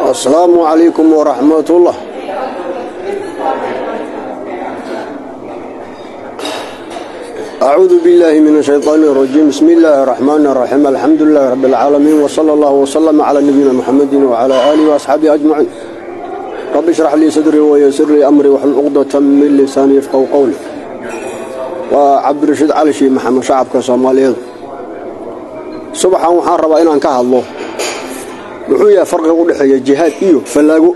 asalaamu calaykum waraxmatullah acuudu biاllaahi min ashayطaan اrajiim bismi illaahi اraxmaan اraxiim alxamdu lilahi rabi اlcaalamiin wsala allah wslama cla nabiyina muxamedi wcla aalihi waasxaabihi ajmaciin rabbi shrax lii sadrii wayasir lii amrii waxlul cuqdata min lisaani yafqahu qowli waa cabdirashiid cali shii maxamed shacabka soomaaliyeed subaxan waxaan rabaa inaan ka hadlo muxuu yahay farqiga u dhexeeya jihaad iyo fallaago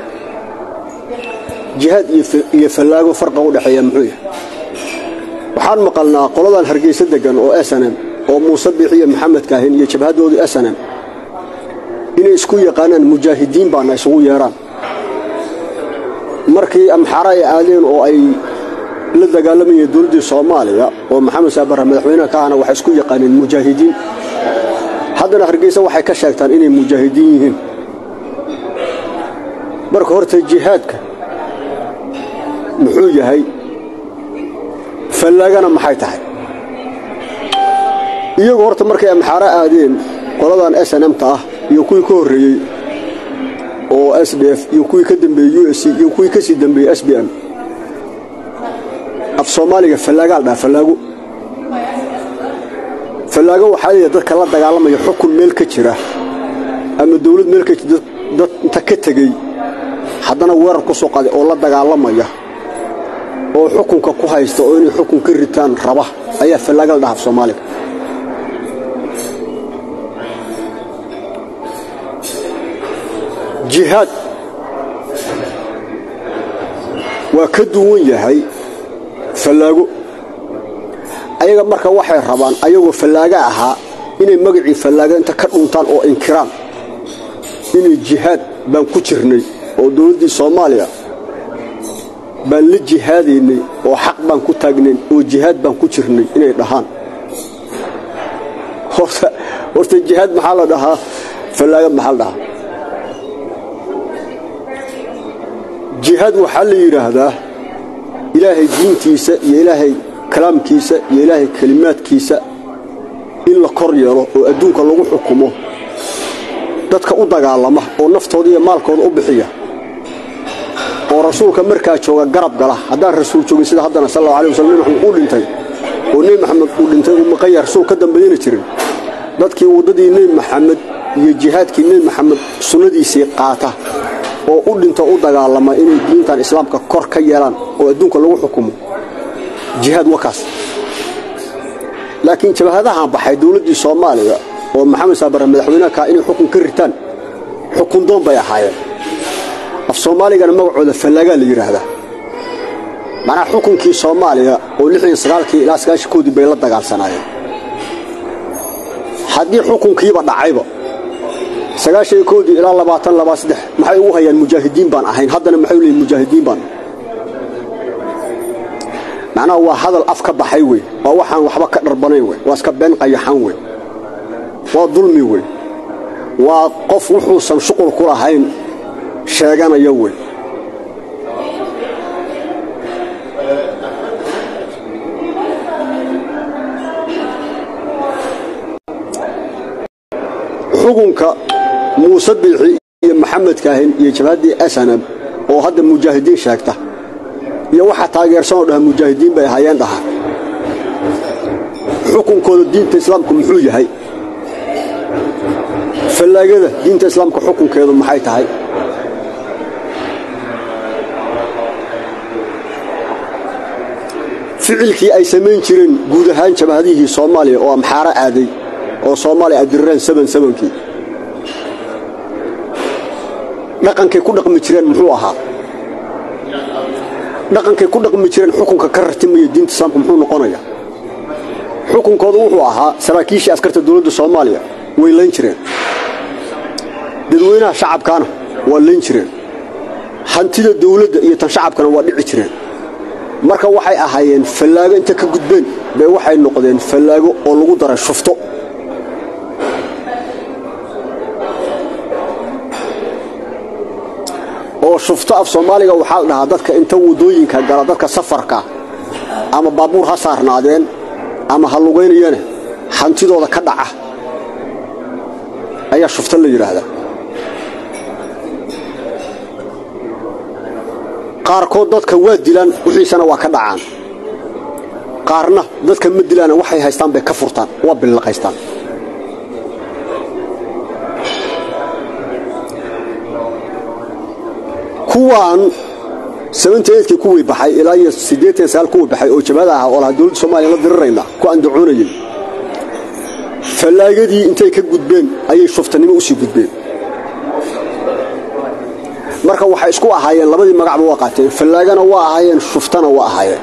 jihaad iyo fallaago farqiga u dhexeeya muxuu yahay waxaan maqalnaa qoladan hargeysa degan oo snm oo muuse biixiyo maxamed kaahin iyo jabhaddoodu snm inay isku yaqaanaan mujaahidiin baana isugu yeedhaan markii amxara ay aadeen oo ay la dagaalamayeen dowladdii soomaaliya oo maxamed saabara madaxweynaha ka ahna waxay isku yaqaaneen mujaahidiin haddana hargeysa waxay ka sheegtaan inay mujaahidiin yihiin marka horta jihaadka muxuu yahay fallaagana maxay tahay iyagu horta markay amxaaro aadeen qoladan snmta ah iyo kuwii ka horreeyey oo s d f iyo kuwii ka dambeeyey u s c iyo kuwii ka sii dambeeyey s b m af soomaaliga fallaagaa la dhaha fallaago fallaago waxaa leeyahay dadka la dagaalamaya xukun meel ka jira ama dawlad meel ka jira dad inta ka tegey haddana weerar ku soo qaday oo la dagaalamaya oo xukunka ku haysta oo inay xukun ka ritaan raba ayaa fallaaga la dhaha af soomaaliga jihaad waa ka duwan yahay fallaago ayaga marka waxay rabaan ayagoo fallaaga ahaa inay magacii fallaaga inta ka dhuntaan oo inkiraan inay jihaad baan ku jirnay oo dowladdii soomaaliya baan la jihaadaynay oo xaq baan ku taagnayn oo jihaad baan ku jirnay inay dhahaan horta jihaad maxaa la dhahaa fallaaga maxaa la dhahaa jihaad waxaa la yidhaahdaa ilaahay diintiisa iyo ilaahay kalaamkiisa iyo ilaahay kelimaadkiisa in la kor yeelo oo adduunka lagu xukumo dadka u dagaalama oo naftooda iyo maalkooda u bixiya oo rasuulka markaa jooga garab gala haddaan rasuul joogin sida haddana sal alla alay waslam nebi maxamed uu dhintay oo nebi maxamed uu dhintay uu maqanya rasuul ka dambeeyana jirin dadkii waddadii nebi maxamed iyo jihaadkii nebi maxamed sunnadiisii qaata oo u dhinto u dagaalama inay diintan islaamka kor ka yeelaan oo adduunka lagu xukumo jihaad wakaas laakiin jabhadahan baxay dowladdii soomaaliya oo maxamed saabare madaxweynaha kaa inay xukun ka ritaan xukun doon bay ahaayeen af soomaaligana magacooda fallaagaa la yidhaahdaa macnaha xukunkii soomaaliya oo lixdan sagaalkii ilaa sagaashankoodii bay la dagaalsanaayeen haddii xukunkiiba dhacayba sagaashan koodii ilaa labaatan labaa saddex maxay ugu hayaan mujaahidiin baan ahayn haddana maxay u leeyiin mujaahidiin baan macnaha waa hadal af ka baxay wey waa waxaan waxba ka dharbanayn wey waa iska been qayaxan wey waa dulmi wey waa qof wuxuusan shuqul ku lahayn sheeganaya wey xukunka muuse biixi iyo maxamed kaahin iyo jabhaddii snab oo hadda mujaahidiin sheegta iyo waxa taageersanoo dhaha mujaahidiin bay ahaayeen dhaha xukunkooda diinta islaamku muxuu yahay fallaagada diinta islaamka xukunkeedu maxay tahay ficilkii ay samayn jireen guud ahaan jabhadihii soomaaliya oo amxaaro aaday oo soomaaliya ay dirireen sabansabankii dhaqankay ku dhaqmi jireen muxuu ahaa dhaqankay ku dhaqmi jireen xukunka ka rartimaya diinta islaamka muxuu noqonaya xukunkooda wuxuu ahaa saraakiishii askarta dowladda soomaaliya way layn jireen dadweynaha shacabkaana waa layn jireen hantida dawladda iyo tan shacabkana waa dhici jireen marka waxay ahaayeen fallaago inta ka gudbeen bay waxay noqdeen fallaago oo lagu daray shufto oo shufto af soomaaliga waxaa la dhahaa dadka inta waddooyinka gala dadka safarka ama baabuur ha saarnaadeen ama ha lugaynayana hantidooda ka dhaca ayaa shufto la yidhaahdaa qaarkood dadka waa dilaan wixiisana waa ka dhacaan qaarna dadka ma dilaana waxay haystaan bay ka furtaan waa billaqaystaan kuwaan sabanteedkii kuwii baxay ilaa iyo siddeetan sagaal kuwii baxay oo jabhada ahaa oo lahaa dowladda soomaliya la dirirayna ku andacoonayay fallaagadii intay ka gudbeen ayay shuftanimo u sii gudbeen marka waxay isku ahaayeen labadii magacba waa qaateen fallaagana waa ahaayeen shuftana waa ahaayeen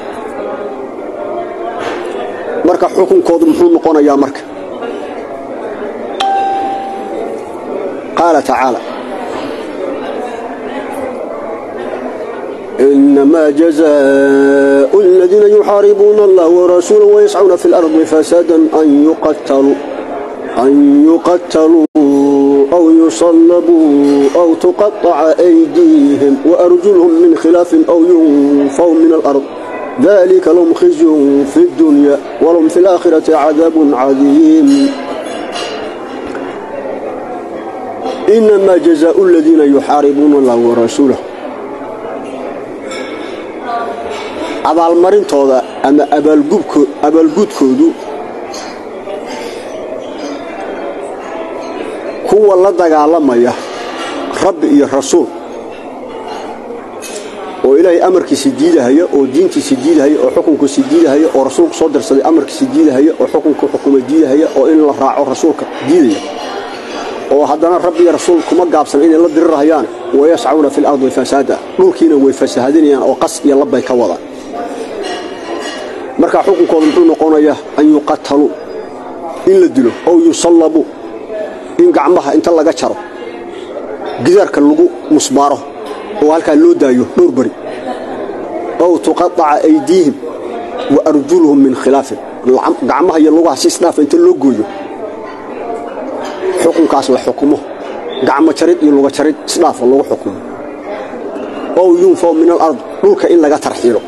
marka xukunkoodu muxuu noqonayaa marka qaala tacaala إنما جزاء الذين يحاربون الله ورسوله ويسعون في الأرض فسادا أن يقتلوا أن يقتلوا أو يصلبوا أو تقطع أيديهم وأرجلهم من خلاف أو ينفوا من الأرض ذلك لهم خزي في الدنيا ولهم في الآخرة عذاب عظيم إنما جزاء الذين يحاربون الله ورسوله abaalmarintooda ama abaalguudkoodu kuwa la dagaalamaya rabbi iyo rasuul oo ilaahay amarkiisa diidahaya oo diintiisa diidahaya oo xukunkiisa diidahaya oo rasuulku soo dirsaday amarkiisa diidahaya oo xukunka xukuma diidahaya oo in la raaco rasuulka diidaya oo haddana rabbi iyo rasuul kuma gaabsan inay la dirirahayaan wayascauna fi lardi fasaada dhulkiina way fasahadinayaan oo qas iyo labbay ka wadaan markaa xukunkooda muxuu noqonayaa an yuqataluu in la dilo ow yusallabuu in gacmaha inta laga jaro gidaarka lagu musbaaro oo halkaa loo daayo dhowr beri ow tuqaaca aydiihim wa arjuluhum min khilaafin gacmaha iyo lugaha si isdhaafa inta loo gooyo xukunkaas la xukumo gacmo jarid iyo luga jarid isdhaafa lagu xukumo ow yunfaw min alard dhulka in laga tarxiilo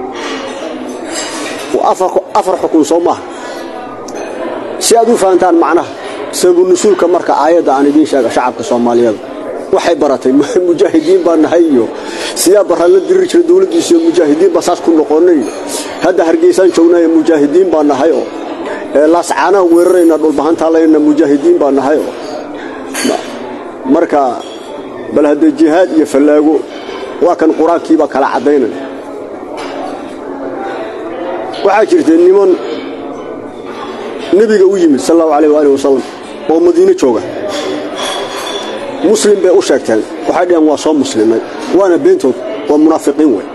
afar xukun soo maaha si aad u fahantaan macnaha sababu nusuulka marka aayadda aan idiin sheega shacabka soomaaliyeed waxay baratay mujaahidiin baa nahay iyo siyaa baraan la diriri jira dowladdiisiyo mujaahidiin baa saas ku noqonnay hadda hargeysaan joognaayo mujaahidiin baa nahay oo laascaanaha weerarayna dhulbahantaalaynna mujaahidiin baa nahay oo marka bal haddee jihaad iyo fallaago waa kan qur-aankiibaa kala caddaynaya waxaa jirtay niman nebiga u yimid sal allahu alayh waali wasalam oo madiino jooga muslim bay u sheegteen waxay dhaheen waa soo muslimay waana beentood waa munaafiqiin wey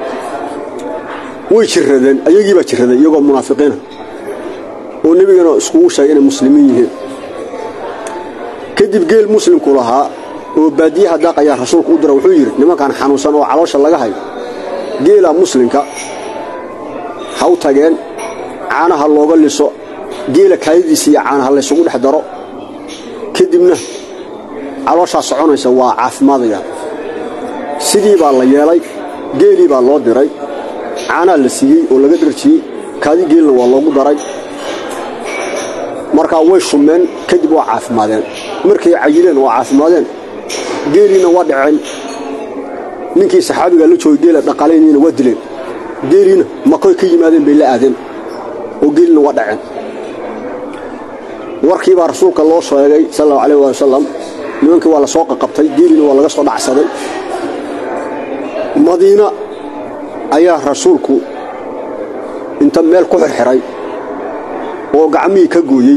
way jirradeen ayagii baa jirraday iyagoo munaafiqiina oo nebigana iskugu sheegay inay muslimiin yihiin kadib geel muslimku lahaa oo baadiyaha daaqayaa rasuulku u dira wuxuu yidhi nimankan xanuunsan oo caloosha laga hayo geela muslimka ha u tageen caanaha looga liso geela kaayadiisa iyo caanaha laysugu dhex daro kadibna calooshaa soconaysa waa caafimaadaya sidii baa la yeelay geelii baa loo diray caanaa la siiyey oo laga dharjiyey kaadi geelna waa loogu daray markaa way shumeen kadib waa caafimaadeen markay cayileen waa caafimaadeen geeliina waa dhaceen ninkii saxaabiga la joogay geela dhaqalayniina waa dileen geeliina makoy ka yimaadeen bay la aadeen oo geelina waa dhaceen warkii baa rasuulka loo sheegay sal allahu alayh waali wasalam nimankii waa la soo qaqabtay geelina waa laga soo dhacsaday madiina ayaa rasuulku inta meel ku xirxiray oo gacmihii ka gooyey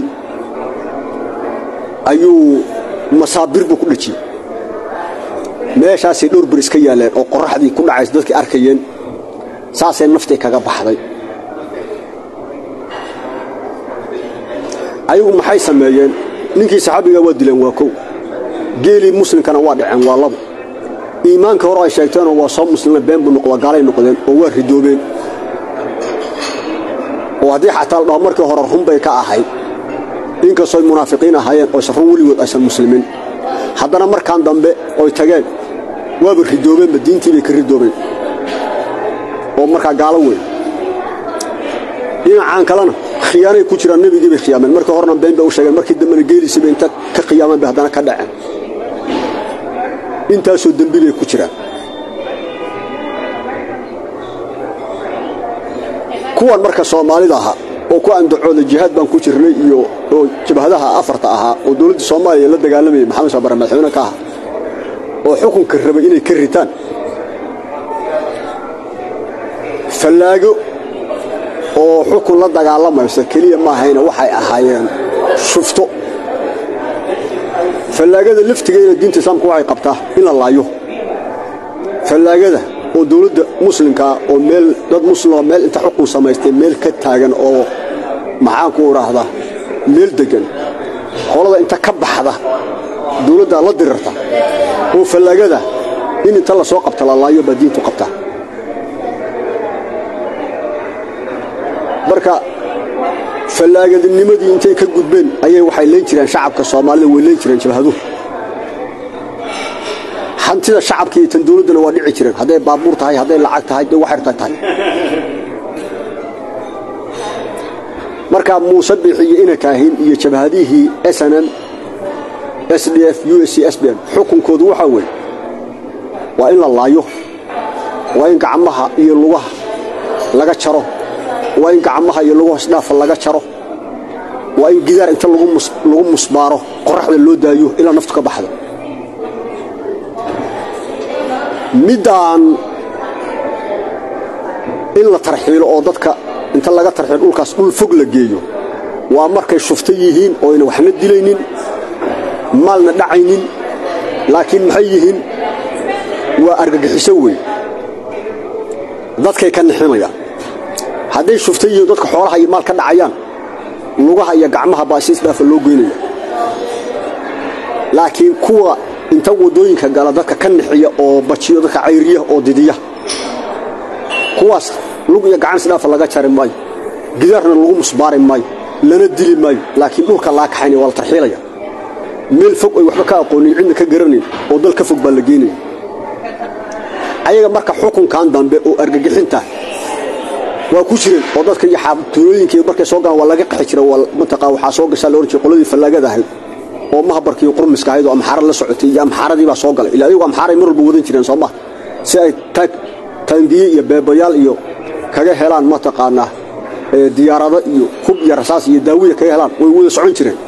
ayuu masaabir buu ku dhejiyey meeshaasay dhowr ber iska yaalleen oo qorraxdii ku dhacaysa dadkii arkayeen saasay naftii kaga baxday ayagu maxay sameeyeen ninkii saxaabiga waa dileen waa kow geelii muslimkana waa dhaceen waa labo iimaanka hore ay sheegteenoo waa soo muslimeen been buu noqda gaalay noqdeen oo waa ridoobeen oo haddii xataa la dhaho markii hore run bay ka ahayd inkastooy munaafiqiin ahaayeen oysan run weligood aysan muslimiin haddana markaan dambe oy tageen waaba ridoobeenba diintii bay ka ridoobeen oo markaa gaalo weyn dhinacaan kalena khiyaanay ku jiraan nebigii bay khiyaameen markii horena been bay u sheegeen markii dambena geelisiibay inta ka khiyaameen bay haddana ka dhaceen intaasoo dembi bay ku jiraan kuwan marka soomaalida ahaa oo ku andacooda jihaad baan ku jirnay iyo oo jabhadaha afarta ahaa oo dowladda soomaaliya la dagaalamayay maxamed saabare madaxweyne ka aha oo xukunka rabay inay ka ritaan fallaago oo xukun la dagaalamaysa keliya maahayna waxay ahaayeen shufto fallaagada laftigeeda diinta islaamka waxay qabtaa in la laayo fallaagada oo dowladda muslimkaa oo meel dad muslima meel inta xukun samaystay meel ka taagan oo maxaanku idhaahdaa meel deggan qolada inta ka baxda dowladdaa la dirirta oo fallaagada in inta la soo qabta la laayo baa diintu qabtaa marka fallaagadinimadii intay ka gudbeen ayay waxay leen jireen shacabka soomaalida way leen jireen jabhaduhu hantida shacabka iyo tan dowladduna waa dhici jireen hadday baabuur tahay hadday lacag tahay hadday waxarta tahay markaa muuse biixi iyo inakaahin iyo jabhadihii snn s d f u s c s b n xukunkoodu waxaa weeye waa in la laayo waa in gacmaha iyo lugaha laga jaro waa in gacmaha iyo lugu hoosdhaafa laga jaro waa in gidaar inta lagu musbaaro qoraxda loo daayo ilaa naftu ka baxda middaan in la tarxiilo oo dadka inta laga tarxiilo dhulkaas dhul fog la geeyo waa markay shufta yihiin oo ayna waxna dilaynin maalna dhacaynin laakiin maxay yihiin waa argagixiso weyn dadkay ka nixinayaan hadday shufta yihiin dadka xoolaha iyo maal ka dhacayaan lugaha iyo gacmaha baa si isdhaafa loo goynaya laakiin kuwa inta waddooyinka gala dadka ka nixiya oo bajiyo dadka cayriya oo didiya kuwaas lug iyo gacan isdhaafa laga jari maayo gidaarna lagu musbaari maayo lana dili maayo laakiin dhulka laa kaxaynaya waa la tarxiilaya meel fog ay waxba ka aqoonin cidna ka garanayn oo dal ka fog baa la geynaya ayaga marka xukunkan dambe oo argagixinta waa ku jireen oo dadka iyo xaabtulooyinka markay soo galaan waa laga qaxi jira mataqaa waxaa soo gashaa la oran jiray qoladii fallaagada ahayd oo mahabarkii qurmiska ahayd oo amxaara la socotay iyo amxaaradii baa soo galay ilaa ayagu amxaaray mar walba wadan jireen soo maha si ay taangiye iyo beebayaal iyo kaga helaan mataqaanaa diyaarado iyo hub iyo rasaas iyo daawiya kaga helaan way wada socon jireen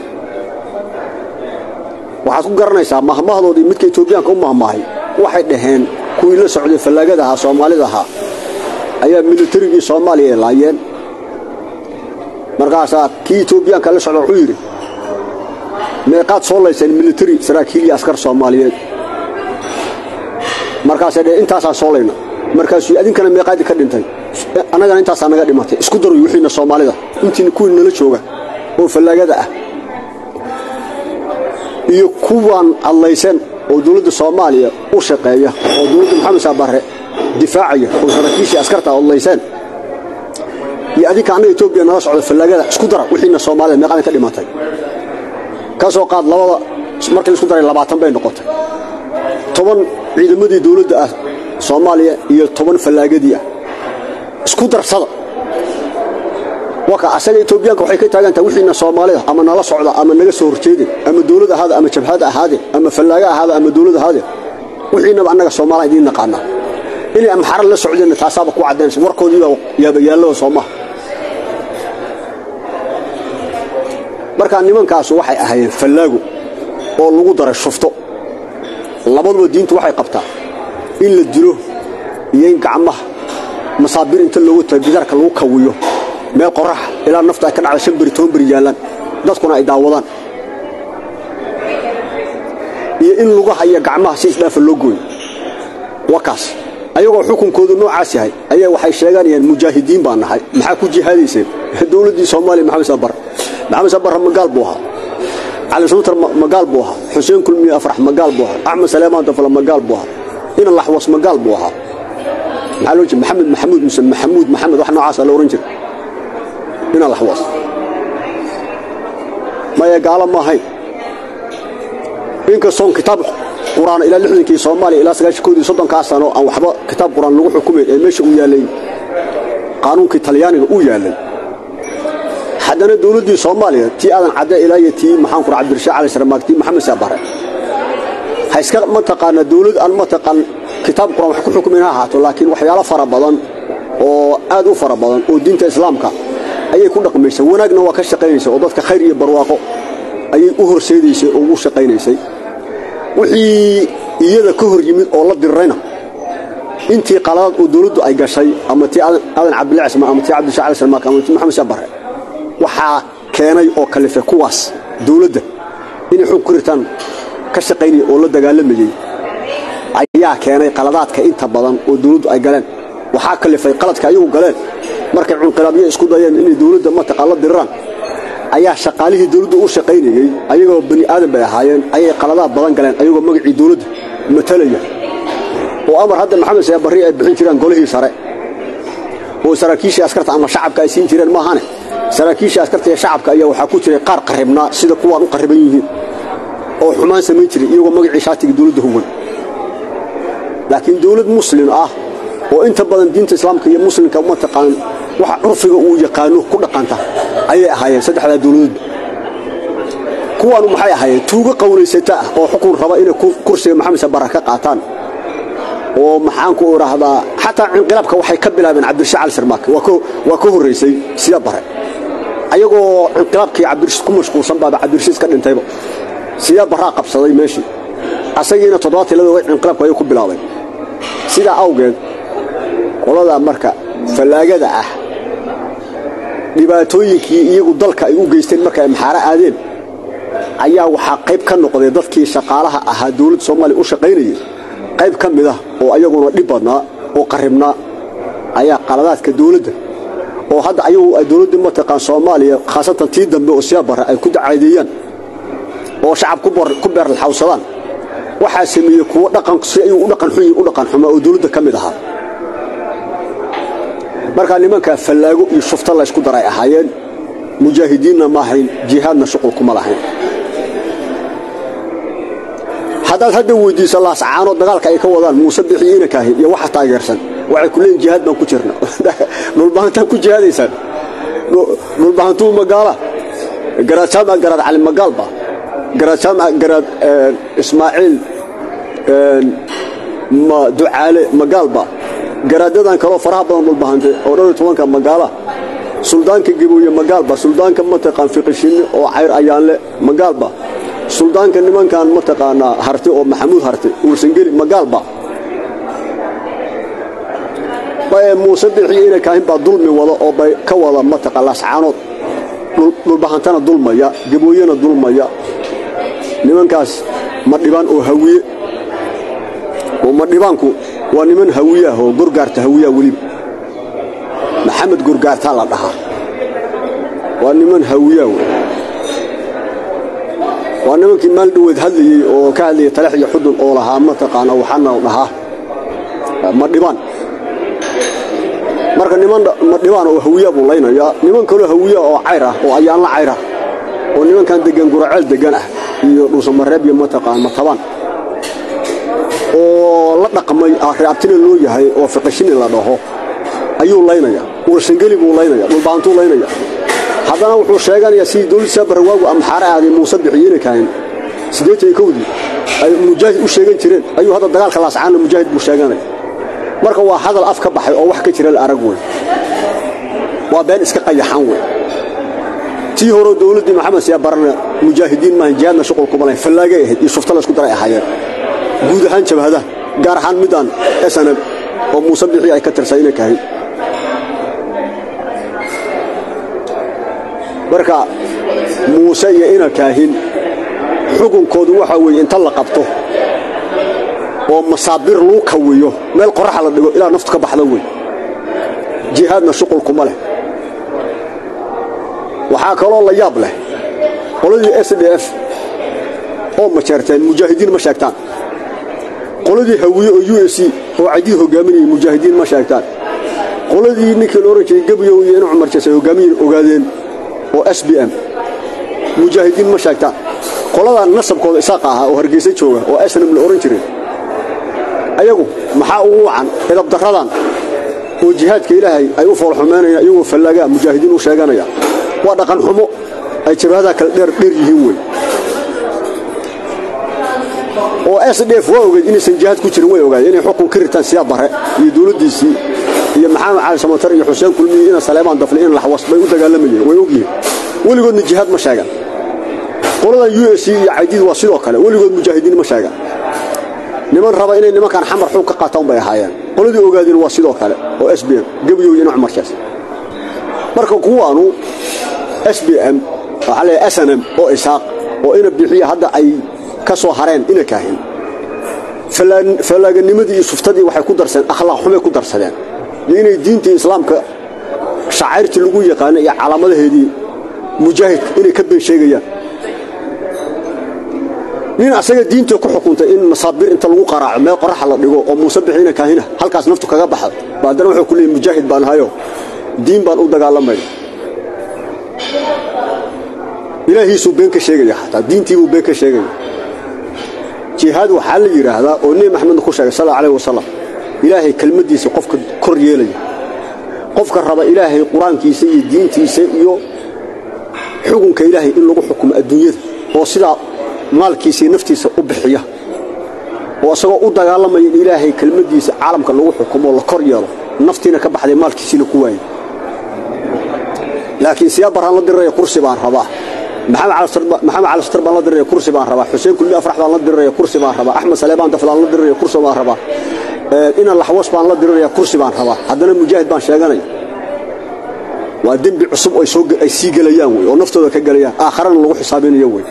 waxaad ku garanaysaa mahmahdoodii midka etoobiyaanka u mahmaahay waxay dhaheen kuwii la socday fallaagada ahaa soomaalida ahaa ayaa militarigii soomaaliya ay laayeen markaasaa kii etoobiyaanka la socda wuxuu yidhi meeqaad soo layseen militari saraakiil iyo askar soomaaliyeed markaasay dheheen intaasaan soo layna markaasuu adinkana meeqaadii ka dhintay annagana intaasaa naga dhimatay isku daruy wixiina soomaalida intii kuwii nala jooga oo fallaagada ah iyo kuwaan adlayseen oo dowladda soomaaliya u shaqeeya oo dowladda maxamed saabare difaacaya oo saraakiishii askarta adlayseen iyo adinka annaga etoobiya nala socda fallaagada isku dara wixiina soomaalida meeqaadin ka dhimatay ka soo qaad labada markii laisku daray labaatan bay noqotay toban ciidamadii dowladda ah soomaaliya iyo toban fallaagadii ah isku darsada waka asaga etoobiyaanka waxay ka taagantaha wixiina soomaalida ama nala socda ama naga soo horjeede ama dowlad ahaade ama jabhad ahaade ama fallaaga ahaade ama dowlad ahaade wixiinaba annaga soomaaliya idiin naqaanaa inay amxara la socdeenna taasaaba ku caddaynaysa warkoodiibaa yaabayaallada soomaha markaa nimankaasu waxay ahaayeen fallaago oo lagu daray shufto labaduba diintu waxay qabtaa in la dilo iyo in gacmaha masaabiir inta loogu tago gidaarka lagu kawiyo meel qoraxa ilaa nafta ay ka dhacda shan beri toban beri yaallaan dadkuna ay daawadaan iyo in lugaha iyo gacmaha si isdhaafa loo gooyo wakaas ayagoo xukunkoodu noocaas yahay ayaa waxay sheeganayaan mujaahidiin baa nahay maxaa ku jihaadayseen dowladdii soomaaliya maxamed sabar maxamed sabarra magaal buu ahaa cali suutar magaal buu ahaa xuseen kulmiye afrax magaal buu ahaa axmed saleemaan dafla magaal buu ahaa ina laxwas magaal buu ahaa maxaa loo jira maxamed maxamuud muse maxamuud maxamed wax noocaasa la ohan jira ina laxwas maya gaalo ma ahayn inkastoon kitaab quraan ilaa lixdankii soomaaliya ilaa sagaashankoodii soddonkaa sano aan waxba kitaab quraan lagu xukumayn ee meesha uu yaallay qaanuunkii talyaaniga uu yaallay haddana dowladdii soomaaliya tii aadan cadde ilaa iyo tii maxaan kura cabdirashaaq cali saramaag tii maxamed saabare ha iska mataqaana dowlad aan mataqaan kitaab quraan wax ku xukumayn ha ahaato laakiin waxyaalo fara badan oo aad u fara badan oo diinta islaamka ayay ku dhaqmaysay wanaagna waa ka shaqaynaysay oo dadka khayr iyo barwaaqo ayay u horseedaysay oo ugu shaqaynaysay wixii iyada ka hor yimid oo la dirrayna intii qaladaad oo dawladdu ay gashay ama tii aadan cabdilla cismaan ama tii cabdishacali salmaak ama tii maxamed shaabare waxaa keenay oo kalife kuwaas dawladda inay xog ku ritaan ka shaqaynaya oo la dagaalamayey ayaa keenay qaladaadka inta badan oo dawladdu ay galeen waxaa kalifay qaladka ayagu galeen markay cunqilaabyo isku dayeen inay dawladda mataqaan la diriraan ayaa shaqaalihii dawladda u shaqaynayey ayagoo bani aadan bay ahaayeen ayay qaladaad badan galeen ayagoo magacii dawladda matalaya oo amar hadda maxamed sayaa barri ay bixin jireen golihii sare oo saraakiishii askarta ama shacabka ay siin jireen maahane saraakiishii askarta iyo shacabka ayaa waxaa ku jiray qaar qarribnaa sida kuwaan u qarriban yihiin oo xumaan samayn jiray iyagoo magacii shaatiga dawladda huwan laakiin dawlad muslim ah oo inta badan diinta islaamka iyo muslimka mataqaan waxa curfiga uu yaqaano ku dhaqanta ayay ahaayeen saddexdaa dawladoodba kuwaanu maxay ahaayeen tuugo qowlaysata ah oo xukun raba inay kursiga maxamed sabara ka qaataan oo maxaanku idhaahdaa xataa inqilaabka waxay ka bilaabeen cabdirashiid cali sarmaak waa ka horraysay sida bare ayagoo inqilaabkii cabdirashiid ku mashquulsan baaba cabdirashiid ka dhintayba sidaa baraa qabsaday meeshii asagiina toddobaatan ladoogay inqilaabku ayay ku bilaabeen sidaa awgeed qoladaa marka fallaagada ah dhibaatooyinkii iyagu dalka ay u geysteen marka ay maxaaro aadeen ayaa waxaa qayb ka noqday dadkii shaqaalaha ahaa dawladda soomaaliya u shaqaynayay qayb ka mid ah oo ayaguna dhib badnaa oo qarribnaa ayaa qaladaadka dawladda oo hadda ayagu ay dawladda mataqaan soomaaliya khaasatan tii dambe oo siyaa barre ay ku dacaadeeyaan oo shacab ku beerlaxawsadaan waxaa sameeyey kuwo dhaqan si ayuu u dhaqan xun u dhaqan xumaa oo dawladda ka mid ahaa markaa nimankaa fallaago iyo shufta laysku daray ahaayeen mujaahidiinna ma ahayn jihaadna shuqul kuma lahayn haddaad hadda weyddiiso laascaanoo dagaalka ay ka wadaan muuse bixiyo inankaahi iyo waxa taageersan waxay ku leeyiin jihaad baan ku jirna dhulbahantaan ku jihaadaysaan dhulbahantuu magaala garaad jaamac garaad cali magaalba garaad jaamac garaad ismaaciil ducaale magaalba garaadadan kaloo faraha badan dhulbahante oo dhowr iyo tobanka magaala suldaanka gabooye magaalba suldaanka mataqaan fiqishinne oo cayr ayaanle magaalba suldaanka nimankan mataqaanaa harte oo maxamuud harte uursangeli magaalba muuse bixiyo ina kaahin baa dulmi wada oo bay ka wada mataqaan laascaanood dhulbahantana dulmaya gabooyena dulmaya nimankaas madhibaan oo hawiye oo madhibaanku waa niman hawiyaah oo gorgaarta hawiyaha weliba maxamed gorgaartaa la dhahaa waa niman hawiyaa wey waa nimankii maal dhoweed hadlayey oo ka hadlayay talax iyo xudun oo lahaa mataqaana waxaana la dhahaa madhibaan marka niman madhibaan oo hawiya buu laynayaa niman kaloo hawiya oo cayr ah oo ayaanla cayr ah oo nimankan degan guraceel degan ah iyo dhuusamareeb iyo mataqaan matabaan oo la dhaqmay reabtina loo yahay oo fiqishini la dhaho ayuu laynaya ursangeli buu laynaya dhulbaantuu laynaya haddana wuxuu sheeganayaa sidii dawlad saabarrawaagu amxaare aaday muuse bixiyeyna kahayn siddeetan kowdii ay mujaahid u sheegan jireen ayuu hadda dagaalka laascaana mujaahid buu sheeganaya marka waa hadal af ka baxay oo wax ka jira la arag wey waa been iska qayaxan wey tii horeo dawladdii maxamed siyaa barana mujaahidiin maahan jihaadna shuqul kuma lahayn fallaagay ahayd iyo shufta laysku daray ahaayeen guud ahaan jabhadaha gaar ahaan midaan esanab oo muuse bixii ay ka tirsan inay kahayn marka muuse iyo ina kaahin xukunkoodu waxaa weeye inta la qabto oo masaabiir lagu kawiyo meel qoraxa la dhigo ilaa naftu ka baxda wey jihaadna shuqul kuma leh waxaa kaloo la yaab leh qoladii s d f oo majeerteen mujaahidiin ma sheegtaan qoladii hawiye oo u s c oo cadiid hogaaminayay mujaahidiin ma sheegtaan qoladii ninkii la odhan jiray gebyow iyo inu cumar jees ay hogaamiyen ogaadeen oo s b m mujaahidiin ma sheegtaan qoladan nasabkooda isaaqa ahaa oo hargeysa jooga oo snam la odhan jiray ayagu maxaa ugu wacan edabdarradan oo jihaadka ilaahay ay u foolxumaynayaan iyagoo fallaagaa mujaahidiin u sheeganaya waa dhaqan xumo ay jabhadaha kale dheer dheer yihiin wey oo s d f waa ogeed inaysan jihaad ku jirin way ogaayeen inay xukun ka ritaan siyaa bare iyo dawladdiisii iyo maxamed cali samatar iyo xuseen kulmiye ina saleebaan dafle in laxwas bay u dagaalamayeen way ogyihiin weligoodna jihaad ma sheegan qoladan u s c iyo caydiid waa sidoo kale weligood mujaahidiin ma sheegan niman raba inay nimankan xamar xug ka qaataan bay ahaayeen qoladii ogaadeen waa sidoo kale oo s b m gebyow iyo cumar shees marka kuwaanu s b m waxaa leeyahay snm oo isaaq oo ina bixiya hadda ay ka soo hareen ina kaahin fallaaganimadii iyo suftadii waxay ku darsadeen akhlaaq xumay ku darsadeen iyo inay diintii islaamka shacayrtii lagu yaqaana iyo calaamadaheedii mujaahidka inay ka been sheegayaan nin asaga diinta ku xukuntay in masaabiir inta lagu qaraaco meel qoraxa la dhigo oo muuse bixiina kaahina halkaas naftu kaga baxda ba haddana wuxuu ku leeyay mujaahid baan hayo diin baan u dagaalamaya ilaahiisuu been ka sheegaya xataa diintiibuu been ka sheegaya jihaad waxaa la yidhaahdaa oo nebi maxamedna ku sheegay sal alayh wasalam ilaahay kelmaddiisa qofka kor yeelaya qofka raba ilaahay qur-aankiisa iyo diintiisa iyo xukunka ilaahay in lagu xukumo adduunyada oo sidaa maalkiisa iyo naftiisa u bixiya oo isagoo u dagaalamaya in ilaahay kelmaddiisa caalamka lagu xukumo la kor yeelo naftiina ka baxday maalkiisiina ku waayay laakiin siyaa baraan la diriraya kursi baan rabaa maxamed cali satar baan la diriraya kursi baan rabaa xuseen kulmi afrax baan la diriraya kursi baan rabaa axmed saleebaan daflaan la diriraya kursi baan rabaa ina laxwas baan la diriraya kursi baan rabaa haddana mujaahid baan sheeganaya waa dembi cusub ay sii gelayaan wey oo naftooda ka gelayaan aakharana lagu xisaabinayo wey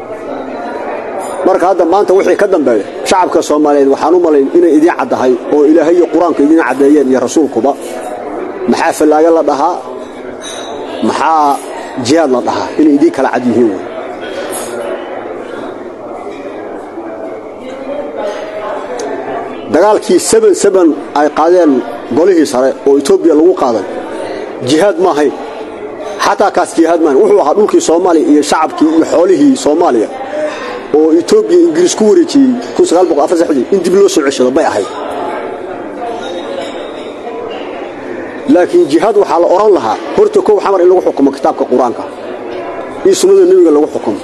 marka hadda maanta wixii ka dambeeya shacabka soomaaliyeed waxaan u malayn inay idiin caddahay oo ilaahay iyo qur-aanku idiin caddeeyeen iyo rasuulkuba maxaa fallaaga la dhahaa maxaa jihaad la dhahaa inay idiin kala cad yihiin wey dagaalkii seben seben ay qaadeen golihii sare oo etoobiya lagu qaaday jihaad ma ahayn xataa kaas jihaad maahayn wuxuu ahaa dhulkii soomaaliya iyo shacabkii iyo xoolihii soomaaliya oo etoobiya ingiriis ku wareejiyey in dib loo soo ceshado bay ahayd laakiin jihaad waxaa la odhan lahaa horta kow xamar in lagu xukumo kitaabka qur-aanka iyo sunnada nebiga lagu xukumo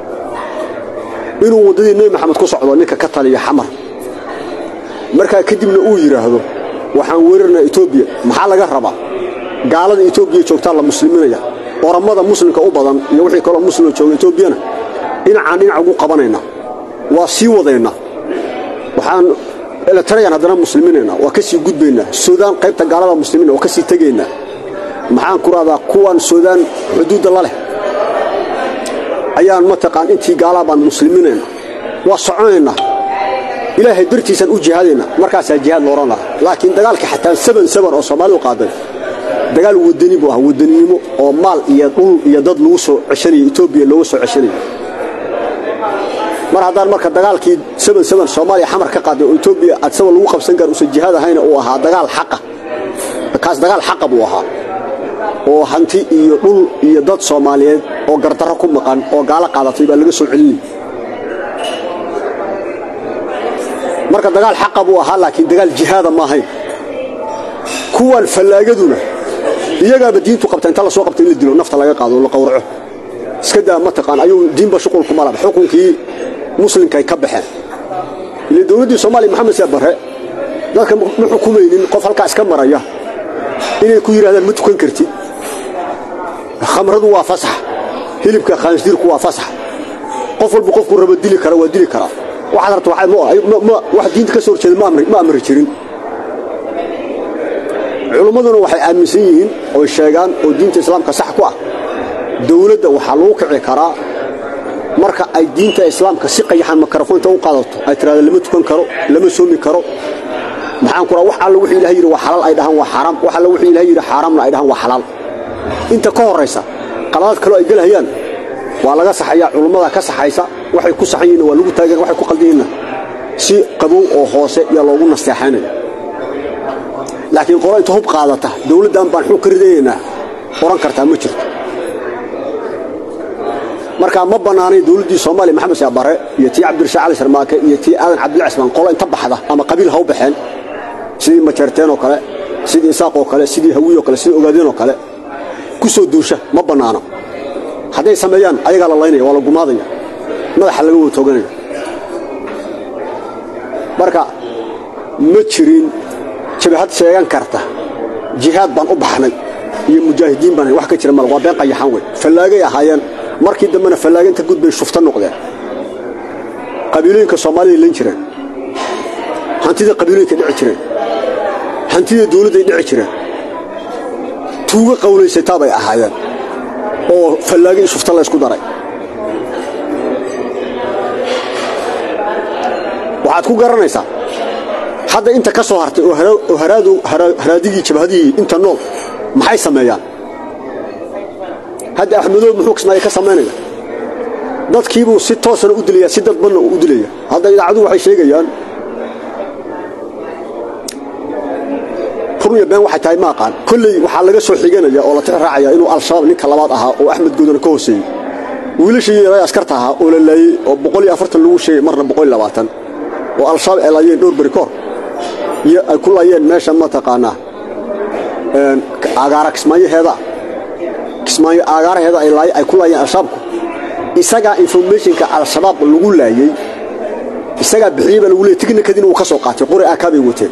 inuu waddadii nebi maxamed ku socdo ninka ka taliya xamar markaa kadibna uu yidhaahdo waxaan weerarnaa etoobiya maxaa laga rabaa gaalada etoobiya joogtaa la musliminaya orammada muslimka u badan iyo wixii kaloo muslima jooga etoobiyana dhinacaan dhinac ugu qabanayna waa sii wadaynaa waxaan eletarayaan haddana muslimiinaynaa waa ka sii gudbaynaa suudaan qaybta gaalada muslimiina waa ka sii tegaynaa maxaan ku rahdaa kuwan suudaan xuduudda la leh ayaan mataqaan intii gaalaa baan muslimiinayna waa soconaynaa ilaahay dartiisaan u jihaadaynaa markaasaa jihaad la odhan lahaa laakiin dagaalkii xataa saban saban oo soomaalidu qaaday dagaal wadani buu ahaa wadaninimo oo maal iyo dhul iyo dad lagu soo ceshanaya etoobiya looga soo ceshanaya mar haddaan marka dagaalkii saban saban soomaaliya xamar ka qaaday oo etoobiya adsaba lagu qabsan gaar uusan jihaad ahayna uu ahaa dagaal xaqa kaas dagaal xaqa buu ahaa oo hanti iyo dhul iyo dad soomaaliyeed oo gardarro ku maqan oo gaalo qaadatay baa laga soo celinaya marka dagaal xaqa buu ahaa laakiin dagaal jihaada ma ahayn kuwan fallaagaduna iyagaaba diintu qabta inta la soo qabta in la dilo nafta laga qaado oo la qawraco iska daa mataqaan ayuu diinba shuqulkuma laba xukunkii muslimkay ka baxeen ile dowladdii soomaaliya maxamed see barre dadka ma xukumaynin qof halkaa iska maraya inay ku yidhahdaan ma tukan kartid khamradu waa fasax hilibka khaansiirku waa fasax qof walba qofku raba dili kara waa dili karaa waxaad rabta wax diinta ka soo horjeeda ma amri jirin culummaduna waxay aaminsan yihiin oy sheegaan oo diinta islaamka sax ku ah dowladda waxaa lagu kici karaa marka ay diinta islaamka si qayaxan makarafoonta u qaadato ay tiraada lama tukan karo lama soomi karo maxaan ku raa wax alla wuxuu ilahay yidhi waa xalaal ay dhahaan waa xaaraam wax alla wuxuu ilahay yidhi xaaraamna ay dhahaan waa xalaal inta ka horraysa qaladaad kaloo ay gelahayaan waa laga saxayaa culummada ka saxaysa waxay ku saxan yihiin waa lagu taagan waxay ku qaldan yihiinna si qabow oo hoose yaa loogu nasteexaynaya laakiin qolo inta hub qaadata dowladdan baan xug ka ridanaynaa oran kartaa ma jirto markaa ma bannaanayn dowladdii soomaaliya maxamed shee bare iyo tii cabdirashaa cali sharmaake iyo tii aadan cabdilla cismaan qolo inta baxda ama qabiil ha u baxeen sidii majeerteen oo kale sidii isaaq oo kale sidii hawiy oo kale sidii ogaadeen oo kale ku soo duusha ma bannaano hadday sameeyaan ayagaa la laynaya waa la gumaadaya madaxa laga wada tooganaya marka ma jirin jabahad sheegan karta jihaad baan u baxnay iyo mujaahidiin baan wax ka jira mal waa been qayaxan wey fallaagay ahaayeen markii dambena fallaaga inta gudbay shufta noqdeen qabiilooyinka soomaalida lan jireen hantida qabiilooyinka dhici jireen hantida dawladday dhici jireen tuuga qawlaysataa bay ahaayeen oo fallaaga iyo shufta la ysku daray waxaad ku garanaysaa hadda inta ka soo hartay oo haraadigii jabhadihii inta nool maxay sameeyaan hadda axmedoob muxuu kismaayo ka samaynaya dadkiibuu si toosana u dilaya si dadbanna u dilaya hadda idaacaduhu waxay sheegayaan run iyo been waxay tahay ma aqaan kolley waxaa laga soo xiganaya oo la tix raacaya inuu al-shabaab ninka labaad ahaa oo axmed goodana ka hooseeyey wiilashii yaray askarta ahaa oo la laayey oo boqol iyo afartan lagu sheegay marna boqol iyo labaatan oo al-shabaab ay laayeen dhowr beri koor iyo ay ku laayeen meesha mataqaanaa agaara kismaayaheeda kismaayo aagaaraheeda ay ku laayeen al-shabaabku isagaa informationka al-shabaab lagu laayey isagaa bixiyey baa lagu leeyay tignikadiina uu ka soo qaatay qori aakaa bay wateen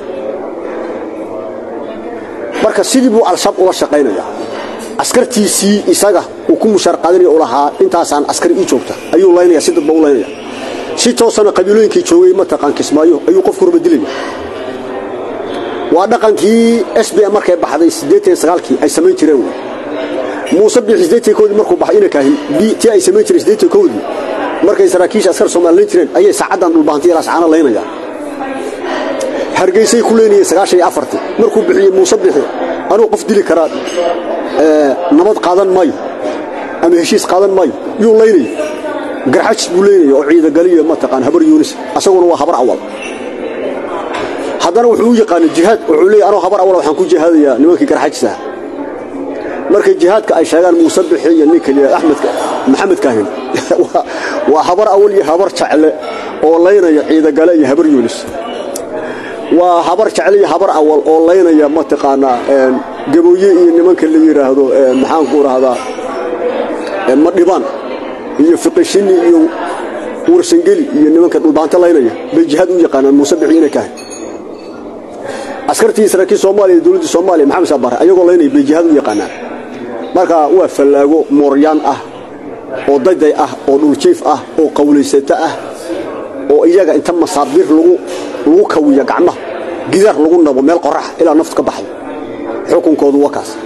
marka sidii buu al-shabaab ula shaqaynaya askartiisii isaga uu ku mushaar qaadanaya u lahaa intaasaan askari ii joogta ayuu laynaya si dadba u laynaya si toosana qabiilooyinkii joogay mataqaan kismaayo ayuu qofku rubadilaya waa dhaqankii s b m markay baxday kii ay samayn jireen wey muuse biixi koodii markuu baxay ina kaahin tii ay samayn jireen koodii markay saraakiisha askar soomaali layn jireen ayay saacaddan dhulbahantiya laascaana laynayaan hargeysay ku leynayeen markuu bixiyey muuse bixi anuu qof dili karaa nabad qaadan maayo ama heshiis qaadan maayo yuu laynaya garxajis buu leynaya oo ciidagaliyo mataqaan habar yuunis asaguna waa habar awal haddana wuxuu u yaqaana jihaad wuxuu leeyahy anoo habar awal waxaan ku jihaadayaa nimankii garxajis ah markay jihaadka ay sheegaan muuse bixi iyo ninka liya axmed maxamed kaahin waa habar awal iyo habar jacle oo laynaya ciidagale iyo habar yuunis waa habar jecle iyo habar awal oo laynaya mataqaanaa gabooye iyo nimanka la yidhaahdo maxaanku rahdaa madhibaan iyo fiqishini iyo warsangeli iyo nimanka dhulbaanto laynaya bay jihaad u yaqaanaan muuse bixi ina kahay askartii saraakiil soomaaliya dowladdii soomaaliya maxamed saabare ayagoo laynaya bay jihaad u yaqaanaan marka waa fallaago mooryaan ah oo dayday ah oo dhuljiif ah oo qawlaysato ah oo iyaga inta masaabiir lagu kawiya gacmaha gidaar lagu nabo meel qorax ilaa naftu ka baxdo xukunkoodu waa kaas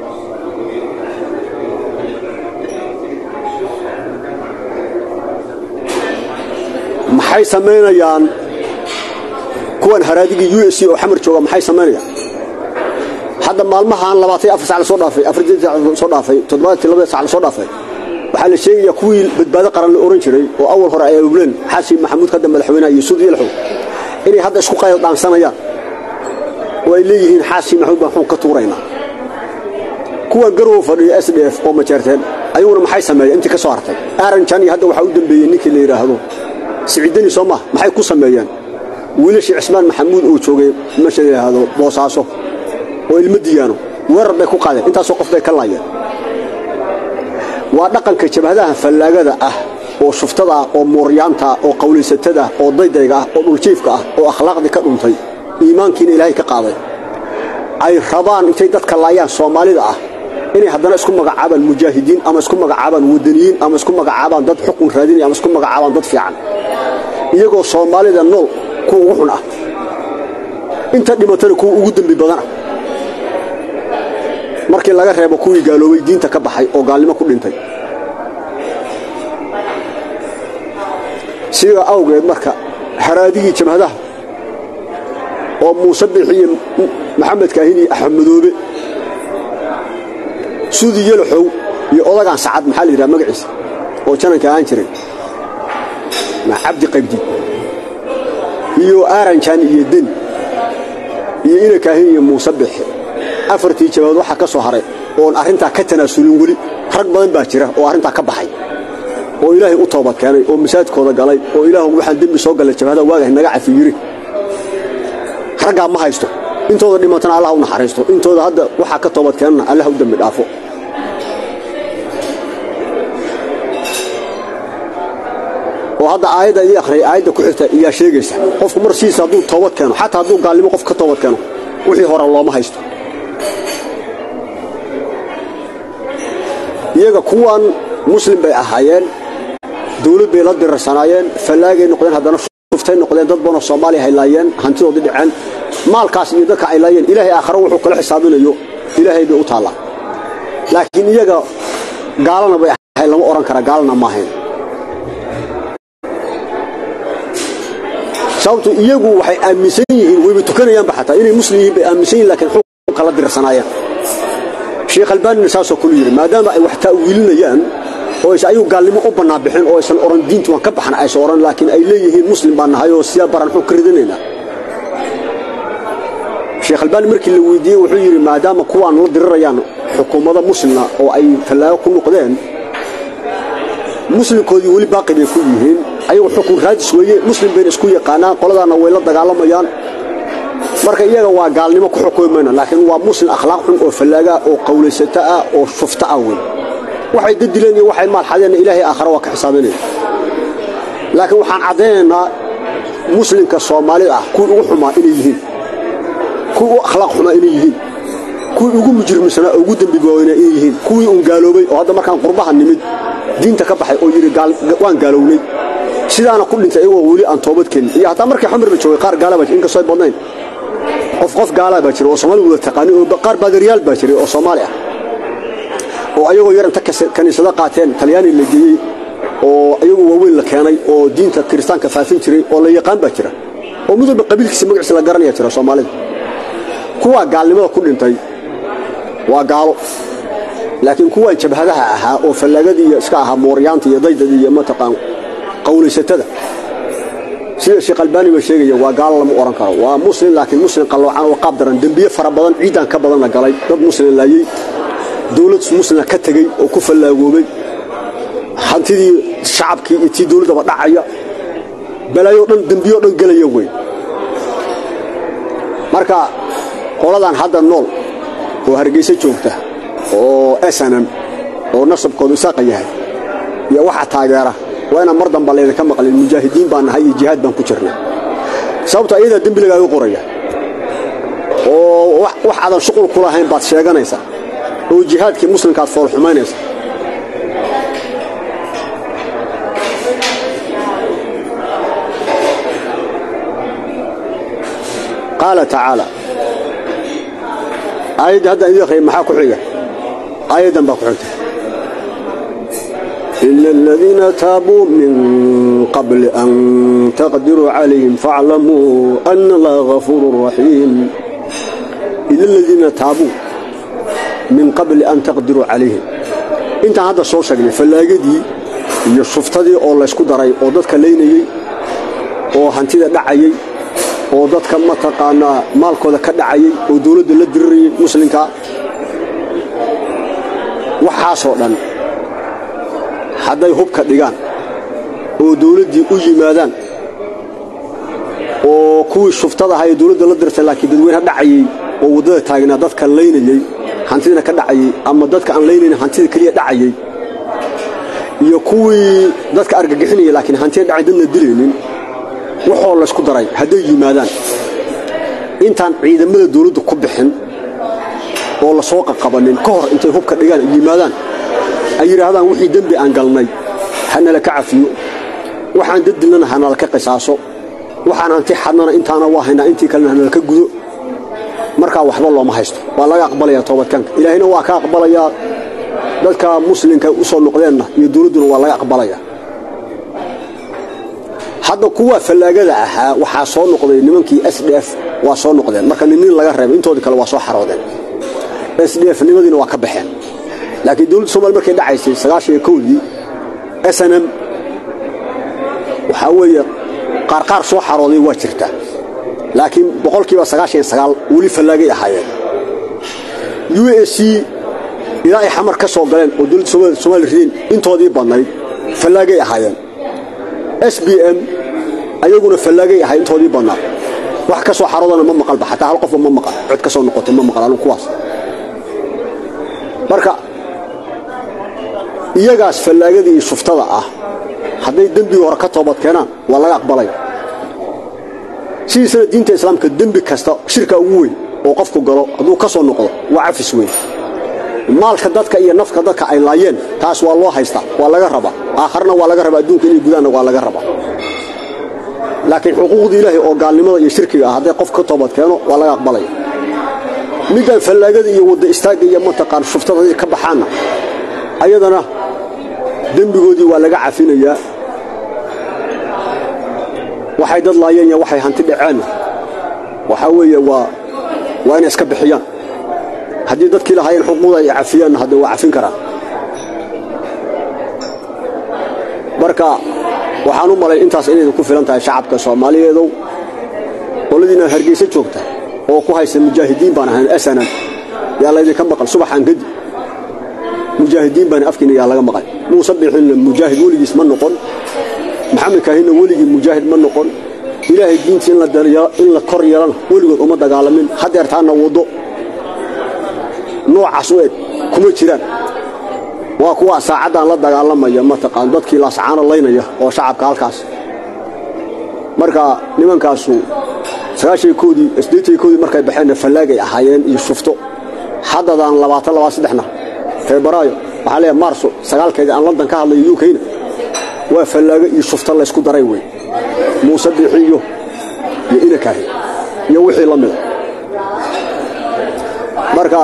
maxay samaynayaan kuwan haraadigii u s oo xamar jooga maxay samaynayaan hadda maalmahaan labaatan afar sac lasoo dhaafay afartan sac lasoo dhaafay toddobaadkii labada sac lasoo dhaafay waxaa la sheegayaa kuwii badbaado qaran la ohan jiray oo awal hore ay abubleen xaashi maxamuud hadda madaxweynaha iyo suud yelxow inay hadda isku qayl dhaansanayaan oo ay leeyihiin xaashi maxamuud baan xun ka tuuraynaa kuwan garow fadhiyo s d f oo majeerteen ayaguna maxay sameeyeen intii ka soo hartay aaranjan iyo hadda waxaa u dambeeyey ninkii la yidhaahdo siciidani soo mah maxay ku sameeyeen wiilashii cismaan maxamuud oo joogay meesha la yidhaahdo boosaaso oo ilmo diyaano weerar bay ku qaadeen intaasoo qof bay ka laayeen waa dhaqanka jabhadaha fallaagada ah oo shuftada ah oo mooryaanta ah oo qawlaysatada ah oo daydayga ah oo dhuljiifka ah oo akhlaaqdii ka dhuntay iimaankiina ilaahay ka qaaday ay rabaan intay dadka laayaan soomaalida ah inay haddana isku magacaabaan mujaahidiin ama isku magacaabaan wadaniyiin ama isku magacaabaan dad xukun raadinaya ama isku magacaabaan dad fiican iyagoo soomaalida nool kuwa ugu xun ah inta dhimatana kuwa ugu dembi badana markii laga reebo kuwii gaaloobay diinta ka baxay oo gaalnimo ku dhintay sidaa awgeed marka haraadigii jabhadaha oo muuse bixiye maxamed kaahin iyo axmedoobe sudi yelaxow iyo odagaan sacad maxaa la yidhaha magaciisa oo jananka ahaan jiray cabdi qaybdi iyo aaranjan iyo den iyo ina kaahin iyo muuse bixi afartii jabaad waxaa ka soo haray oon arrintaa ka tanaasulin weli rag badan baa jira oo arrintaa ka baxay oo ilaahay u toobad keenay oo masaajidkooda galay oo ilaah waxaan dembi soo gallay jabhada waagahay naga cafi yiri raggaa ma haysto intooda dhimatana allah u naxariisto intooda hadda waxaa ka toobad keenana allah u dembi dhaafo oo hadda aayadda idii akhriyay aayadda ku xigta iyaa sheegaysa qofku mar sidiisa hadduu toobad keeno xataa hadduu gaalnimo qof ka toobad keeno wixii hore looma haysto iyaga kuwan muslim bay ahaayeen dawlad bay la dirarsanaayeen fallaagay noqdeen haddana shuftay noqdeen dad badanoo soomaaliya hay laayeen hantidoodii dhaceen maalkaas iyo dadka ay laayeen ilaahay aakhare wuxuu kala xisaabinayo ilaahay bay u taallaa laakiin iyaga gaalana bay ahayn lama odhan kara gaalana ma ahayn sababtu iyagu waxay aaminsan yihiin wayba tukanayaanba xataa inay muslim yihiin bay aaminsan yihin lakiin xukun kala dirarsanaayeen sheekh albaanina saasoo kulu yidhi maadaama ay wax ta'wiilinayaan oo aysan ayagu gaalnimo u bannaan bixin oo aysan odhan diintu waan ka baxan aysan odhan laakiin ay leeyihiin muslim baan nahay oo sidaa baran xun ka ridanaynaa sheekh albaani markii la weydiiyey wuxuu yidhi maadaama kuwaan la dirirayaan xukuumada muslimna oo ay fallaago ku noqdeen muslimkoodii weli baaqi bay ku yihiin ayagu xukun raadis weeye muslim bayna isku yaqaanaan qoladaanna way la dagaalamayaan marka iyaga waa gaalnimo ku xukumi mayno laakiin waa muslim akhlaaq xun oo fallaagaa oo qawlaysato ah oo shufto ah wey waxay dadileen iyo waxay maalxadeenna ilaahay aakhare waa ka xisaabanaya laakiin waxaan caddaynaynaa muslimka soomaalida ah kuwii ugu xumaa inay yihiin kuwii u akhlaaq xumaa inay yihiin kuwii ugu mujrimsanaa oo ugu dembiga waaweynaa inay yihiin kuwii uun gaaloobay oo hadda markaan qurbaha nimid diinta ka baxay oo yidhi waan gaalownay sidaana ku dhintay iyagoo weli aan toobad keenin iyo hataa markii xamirba joogay qaar gaala baa jira inkastoo ay badnayn qof qof gaalaa baa jira oo soomaali wada taqaanin oo qaar baadariyaal baa jiray oo soomaali ah oo ayagoo yar inta kaniisado qaateen talyaani la geeyey oo ayagu waaweyn la keenay oo diinta kiristaanka faafin jiray oo la yaqaan baa jira oo mid walba qabiilkiisa magaciisa la garanaya jira soomaalida kuwaa gaalnimada ku dhintay waa gaalo laakiin kuwaan jabhadaha ahaa oo fallaagadii iyo iska ahaa mooryaanta iyo daydadii iyo mataqaan qawlaysatada sida sheekh albaani ba sheegaya waa gaalo lama odhan karo waa muslim laakiin muslim qalloocan oo qaab daran dembiye fara badan ciidan ka badan la galay dad muslim laayey dawlad muslima ka tegey oo ku fallaagoobay hantidii shacabkii iyo tii dawladdaba dhacaya balaayo dhan dembiyo dhan gelaya wey marka qoladan hadda nool oo hargeysa joogta oo snm oo nasabkoodu isaaqa yahay iyo waxa taageera waa inaan mar damba laydinka maqlin mujaahidiin baan nahay iyo jihaad baan ku jirnay sababto ayadaa dembi lagaaga qoraya oo wax aadan shuqul ku lahayn baad sheeganaysaa oo jihaadkii muslimkaad foolxumaynaysa qaala tacaala aayadda haddaan idin akhriya maxaa ku xiga aayaddan baa ku xigta إلا الذين تابوا من قبل أن تقدروا عليهم فاعلموا أن الله غفور رحيم إلا الذين تابوا من قبل أن تقدروا عليهم intaan hadda soo sheegnay fallaagadii iyo shuftadii oo laysku daray oo dadka laynayey oo hantida dhacayey oo dadka mataqaanaa maalkooda ka dhacayey oo dawladda la dirirayey muslimka waxaasoo dhan hadday hubka dhigaan oo dawladdii u yimaadaan oo kuwii shuftada ahaa ee dawladda la dirtay laakiin dadweyneha dhacayey oo waddada taagnaa dadka laynayey hantidina ka dhacayey ama dadka aan laynayn hantida keliya dhacayey iyo kuwii dadka argagixinaya laakiin hantida dhacay dadna dilaynin waxoo laysku daray hadday yimaadaan intaan ciidamada dawladdu ku bixin oo la soo qaqabanin ka hor intay hubka dhigaan ay yimaadaan ay yidhaahdaan wixii dembi aan galnay hanala ka cafiyo waxaan dadilnana hanala ka qisaaso waxaan anti xadnana intaana waa haynaa intii kalena hanala ka gudo markaa waxba looma haysto waa laga aqbalayaa toobadkaanka ilaahayna waa ka aqbalayaa dadka muslimka u soo noqdeenna iyo dawladduna waa laga aqbalayaa hadda kuwa fallaagada ahaa waxaa soo noqday nimankii s d f waa soo noqdeen marka nin laga reebay intoodii kale waa soo xaroodeen s d f nimadiina waa ka baxeen laakiin dawladda somalia markay dhacaysay sagaashan iyo kowdii s n m waxaa weeye qaarqaar soo xarooday waa jirtaa laakiin boqolkiiba sagaashan iyo sagaal weli fallaagay ahaayeen u a c ilaa ay xamar ka soo galeen oo dawladda somaali rideen intoodii badnayd fallaagay ahaayeen s b m ayaguna fallaagay ahay intoodii badnaa wax ka soo xaroodana ma maqalba xataa hal qofba ma maqal cod ka soo noqotay ma maqal anugu kuwaas marka iyagaas fallaagada iyo shuftada ah hadday dembigii hore ka toobad keenaan waa laga aqbalaya sidiisana diinta islaamka dembi kasta shirka ugu weyn oo qofku galo hadduu ka soo noqdo waa cafis weyn maalka dadka iyo nafka dadka ay laayeen taas waa loo haystaa waa laga rabaa aakharna waa laga rabaa adduunka inay gudaanna waa laga rabaa laakiin xuquuqda ilaahay oo gaalnimada iyo shirkiga ah hadday qof ka toobad keeno waa laga aqbalaya midaan fallaagada iyo wadda istaagga iyo mataqaan shuftada ka baxaanna ayadana dembigoodii waa laga cafinayaa waxay dad laayeen iyo waxay hanti dhaceenna waxaa weeye waa waa inay iska bixiyaan haddii dadkii lahaayeen xuquuqda ay cafiyaanna hadde waa cafin karaan marka waxaan u malay intaas inaydu ku filan tahay shacabka soomaaliyeedow qoladiina hargeysa joogta oo ku haysta mujaahidiin baan ahayn asanan yaa laydinka maqan subaxaan kadib mujaahidiin baan afkiina yaa laga maqan muuse bixinna mujaahid weligiis ma noqon maxamed kaahinna weligii mujaahid ma noqon ilaahay diintii in la kor yeelana weligood uma dagaalamin hadeertaanna waddo noocaas u eg kuma jiraan waa kuwa saacaddan la dagaalamaya mataqaan dadkii laascaano laynaya oo shacabka halkaas marka nimankaasu sagaashankoodii siddeetankoodii markay baxeenna fallaagay ahaayeen iyo shufto haddadaan labaatan labaa saddexna febraayo waxaa leeyahay maarso sagaalkeedii aan london ka hadlayo ukayna waa fallaago iyo shufto laysku daray wey muuse biixi iyo iyo inakaahi iyo wixii la mida marka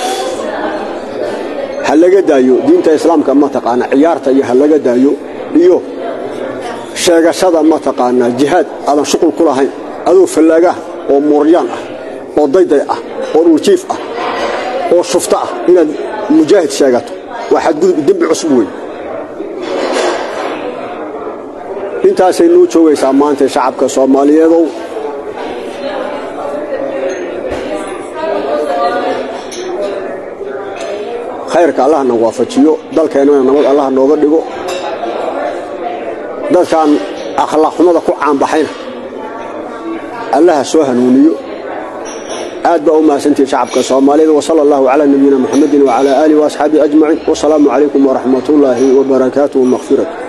ha laga daayo diinta islaamka mataqaana ciyaarta iyo ha laga daayo iyo sheegashada mataqaanaa jihaad aadan shuqul ku lahayn adoo fallaagaah oo muuryaan ah oo dayday ah oo dhuljiif ah oo shufto ah inaad mujaahid sheegato waa xadgudub dembi cusub wey intaasay nuu joogaysaa maanta shacabka soomaaliyeedow khayrka allahna waafajiyo dalkeennana nabad allah nooga dhigo dadkan akhlaaq xumada ku caanbaxayna allaha soo hanuuniyo aad baa u mahadsantihi shacabka soomaaliyeed wasala allahu calaa nabiyina muxamedin wacalaa aalihi waasxaabihi ajmaciin wasalaamu calaykum waraxmatullaahi wabarakaatuh wamaqfiratu